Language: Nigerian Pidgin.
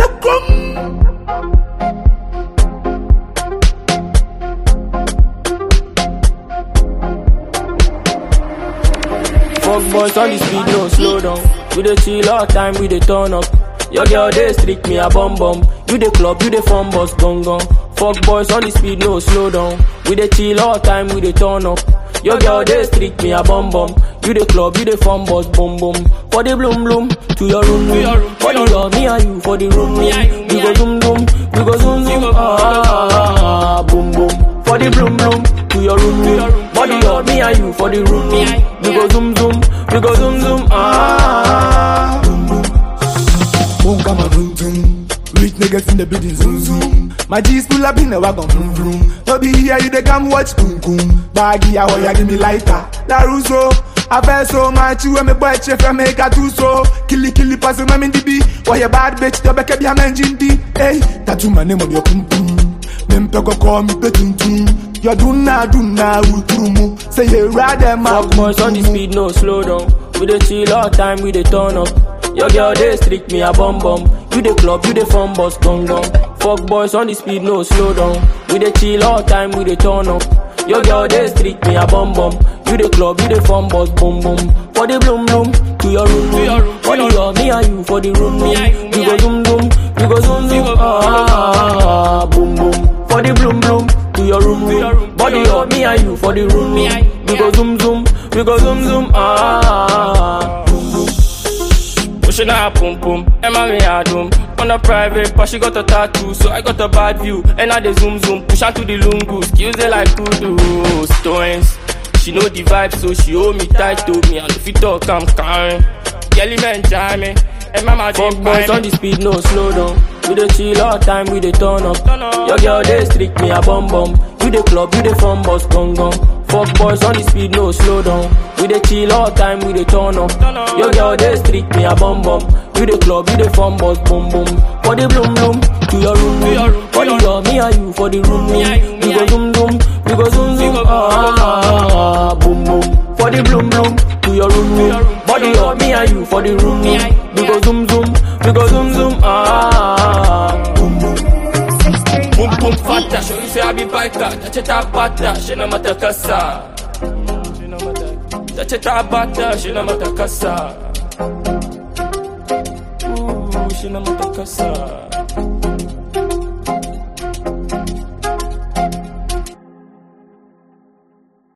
Fuck boys on the speed, no slow down. We dey chill all time, we dey turn up. Your girl dey streak me a bum bum. You dey club, you dey fun bus gong gong. Fuck boys on the speed, no slow down. We dey chill all time, we dey turn up. Your girl dey streak me a bum bum. You dey club, you dey fun bus boom boom. For the bloom bloom, to your room room. For the love, me and you for the room room. We go zoom zoom, we go zoom zoom. Ah, ah, ah, boom boom. For the bloom bloom, to your room room. Body love, me and you for the room room. We go zoom zoom, we go zoom zoom. Ah. Boom, come on, vroom, vroom. Rich niggas in the building, zoom, zoom. My G's pull up in the wagon, vroom, vroom. No be here, you they come watch, boom, boom. Baggy, I want ya, give me lighter. Laruso, I feel so much, you and me boy, chef, I make a two so. Killy, killy, pass him, I'm in the B. Why you bad bitch, the back of your man, Jindy. Hey, tattoo my name on your pum pum. Them pego call me petun tum. You do na, do na, ultrumu. Say you rather, my Fuck boys on the speed, no slow down. We dey chill all time, we dey turn up. Your girl dey streak me a bum bum. You dey club, you dey fun bus gong gong. Fuck boys on the speed, no slow down. We dey chill all time, we dey turn up. Your girl dey streak me a bum bum. You dey club, you dey fun bus boom boom. For the bloom bloom, to your room room. For the love, me and you for the room room. We go zoom zoom, we go zoom zoom. Ah, ah, ah, ah, boom boom. For the bloom bloom, to your room room. Body love, me and you for the room room. We go zoom zoom, we go zoom zoom. Ah, ah, ah. Pushing her pum pum, Emma me a doom. On a private, but she got a tattoo, so I got a bad view. And now they zoom zoom, push her to the lungu, skills they like kudu. Stones, she know the vibe, so she hold me tight to me. And if you talk, I'm calm. Yelly man, jam me. And mama Fuck boys on the speed, no slow down. We dey chill all time, we dey turn up. Your girl dey streak me a bum bum. You dey club, you dey fun bus gong gong. Fuck boys on the speed, no slow down. We dey chill all time, we dey turn up. Your girl dey streak me a bum bum. You dey club, you dey fun bus boom boom. For the bloom bloom, to your room room. For the love, me and you for the room room. We go zoom zoom, we go zoom zoom. Ah, ah, ah, ah, boom boom. For the bloom bloom, to your room room. Body love, me and you for the room room. We go zoom zoom, we go zoom zoom. Ah. Boom boom. Boom boom fata, show you say I be biker. Touch it up bata, she no matter kasa. Touch it up bata, she no matter kasa. Ooh, she no matter kasa.